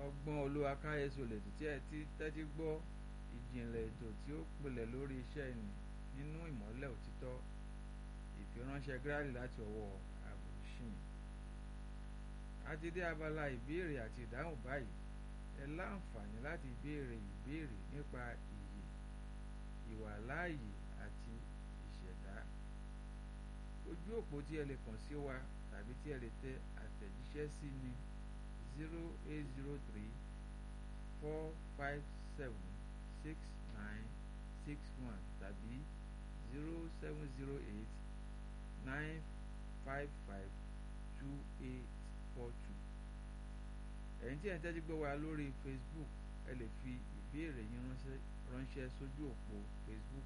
ọgbọ́n olúwa káyéṣo lètò tí ẹ ti tẹ́tí gbọ́ ìjìnlẹ̀ ètò tí ó pilẹ̀ lórí iṣẹ́ ìní nínú ìmọ́lẹ̀ òtítọ́ ìfiránṣẹ́ gírálì láti ọwọ́ àbùsìn. a ti dé abala ìbéèrè àti ìdáhùn báyìí ẹ láǹfààní láti béèrè ìbéèrè nípa ìyè ìwàláàyè àti ìṣẹ̀dá ojú òpó tí ẹ lè kàn sí wa tàbí tí ẹ lè tẹ àtẹ̀jíṣẹ́ sí ní zero eight zero three four five seven six nine six one tàbí zero seven zero eight nine five five two eight four two ẹ̀yin tí ẹ̀ ń tẹ́tí gbọ́ wa lórí Facebook ẹ lè fi ìbéèrè yín ránṣẹ́ sójú òpó Facebook